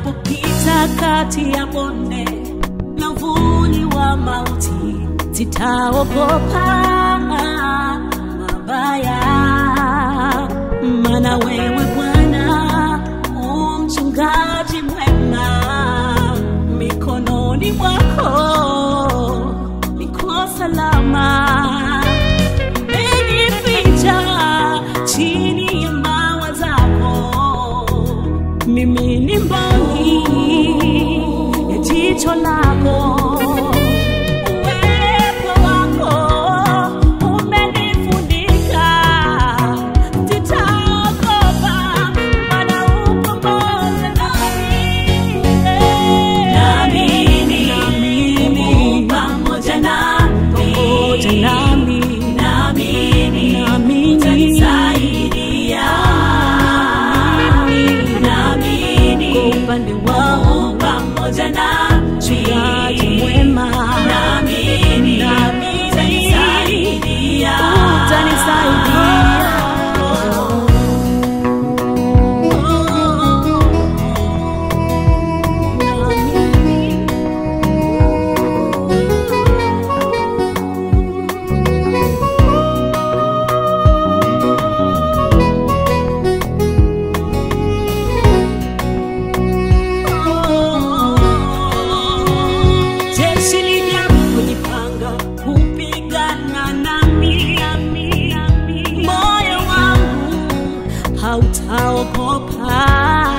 Nijapopita kati ya bonde na uvuli wa mauti, sitaogopa mabaya, maana wewe Bwana u mchungaji mwema, mikononi mwako niko salama. Umenificha chini ya mawa zako, mimi ni mboni ya jicho lako. Uwepo wako umenifunika, sitaogopa, maana upo pamoja nami. Naamini, Naamini, pamoja nami, pamoja nami, naamini, naamini, utanisaidia. Naamini, kwa upande wangu pamoja nami, mchungaji mwema, naamini, naamini, utanisaidia. utanisaidia. Jeshi linapojipanga kupigana nami, moyo wangu hautaogopa,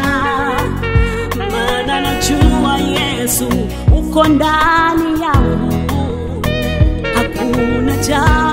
maana najua Yesu uko ndani yangu, hakuna jambo